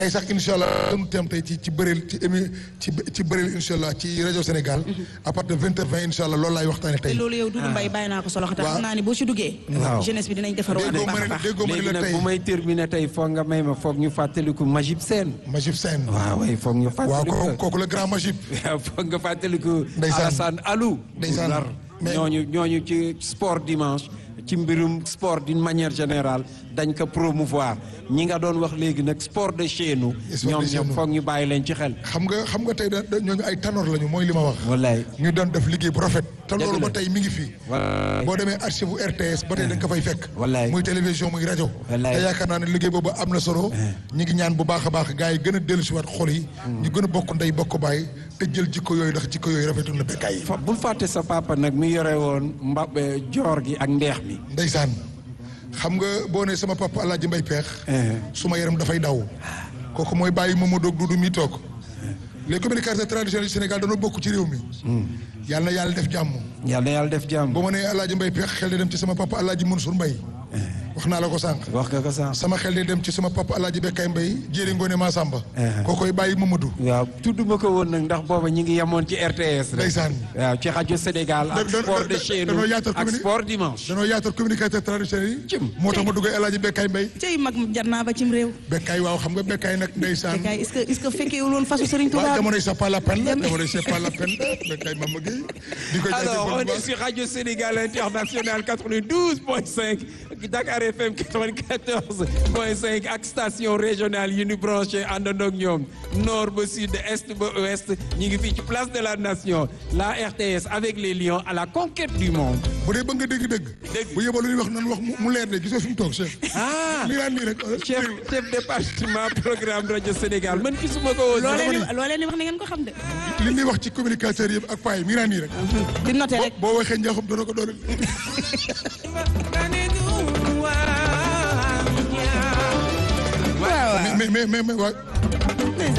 tey sax incha allah dañu teem tey ci ci bëreel ci émi ci ci bëreel incha allah ci rajo Sénégal. à partir de vingt heures vingt incha allah loolu laay waxtaanee tey. te loolu yow Doudou Mbaye bàyyi naa ko solo te xam naa ni boo ci duggee. waaw jeunesse bi dinañ defar waat bu déggoo baax ma a ne baax. déggoo ma ne léegi la nag tey bu may terminer tey foog nga may ma foog ñu fàttaliku Majib Sène. Majib Sène. waaw waay foog ñu waaw fàttaliku. kooku kooku la grand Majib. waaw foog nga fàttaliku. Ndeysaan. Alassane Alou. Ndeysaan. Ndar Mais- ñooñu ñooñu ci sport dimanche ci mbirum sport d'une manière générale dañ ko promouvoir ñi nga doon wax léegi nag sport de chez nous. Sport de ñoom chez ñoom nous. foog ñu bàyyi leen ci xel. xam nga xam nga tey da da- ñooñu ay tanor lañu mooy li ma wax. wallaay. ñu doon def liggéey bu rafet. te loolu la. ba tey mi ngi fi. wallaay. boo demee archive bu RTS ba tey da nga ko fay fekk. Wallaay. muy télévision muy rajo. Wallaay. te yaakaar naa ne liggéey boobu am na solo. ñi ngi ñaan bu baax a baax gars yi gën a dellusiwaat xol yi. ñu gën a bokk ndey bokk baay te jël jikko yooyu ndax jikko yooyu rafetul na bekkaay yi. fa bul fàtte sa papa nag mi yore woon mba eh, joor gi ak ndeex mi. Ndeysaan xam nga boo ne sama papa El Hadj Mbaye Peex. suma yaram dafay daw. kooku mooy bàyyi Mamadou ak Doudou mi toog. les communicateurs traditionnels du Sénégal dañoo bokk ci réew mi. yàlla na yàlla def jàmm. yàlla na yàlla def jàmm. boo ma nee El Hadj Mbaye Peex xel di dem ci sama papa El Hadj Mansour Mbaye. wax naa la ko sànq. wax nga ko sànq. sama xel di dem ci sama papa El Hadj Bekkaay Mbaye jéeri ngoone Massamba. koo koy bàyyi Mamadou. waaw tudduma ko woon nag ndax booba ñi ngi yemoon ci RTS rek. Ndeysaan. waaw ci rajo Sénégal ak Da- da- sport de da- chez danoo nous yaatal ak communi- sport dimanche. danoo yaatal communicateur traditionnel yi. Cim. moo tax ma duggee El Hadj Bekkaay Mbaye. cey mag jar naa ba cim réew. Bekkaay waaw xam nga Bekkaay nag ndeysaan. Bekkaay est-ce que est-ce que fekkeewul woon fasu Serigne Touba. waaw jamono yi c'est pas la peine la jamono yi c'est pas la peine la Bekkaay Mama Gueye. di ko Alors, on jaajëfal bu est baax. sur Radio Sénégal International 92.5, Dakar FM 94.5 ak station régionale yu ñu branché àndandoo ak ñoom nord ba sud est ba ouest ñu ngi fii ci place de la nation la RTS avec les lions à la conquête du monde. bu dee ba nga dégg dëgg. Dëgg. bu yeboo lu ñuy wax nan wax mu- mu leer de gisoo fi mu toog chef. ah lii daan nii rek. chef chef département programme Radio Sénégal man gisuma ko woon. loo dama leen di loo leen di wax ni ngeen ko xam de. li ñuy wax ci communicateur yëpp ak paa yi mii daan nii rek. di noté rek. boo waxee njaaxum dana ko doole. waaw mais mais mais mais waa